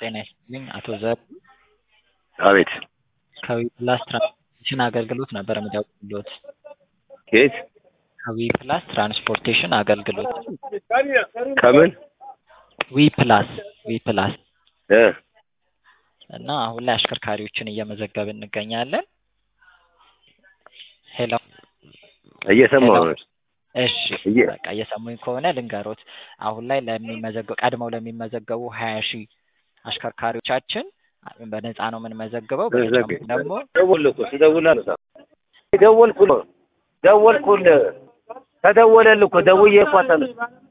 ጤና ይስጥልኝ አቶ ዘር አቤት ከዊ ፕላስ ትራንስፖርቴሽን አገልግሎት ነበር የምደውልልዎት። ከየት ከዊ ፕላስ ትራንስፖርቴሽን አገልግሎት ከምን ዊ ፕላስ ዊ ፕላስ እ እና አሁን ላይ አሽከርካሪዎችን እየመዘገብን እንገኛለን። ሄሎ እየሰማሁ ሄሎ። ነው። እሺ እየ- በቃ እየሰሙኝ ከሆነ ልንገሮት። አሁን ላይ ለሚመዘገቡ ቀድመው ለሚመዘገቡ ሀያ ሺህ አሽከርካሪዎቻችን በነፃ ነው የምንመዘግበው። በተጨማሪ ደግሞ ደወልኩ እኮ ስደውል አነሳ ደወልኩ ነው ደወልኩልህ ተደወለልህ እኮ ደውዬ እኮ አታነሳም።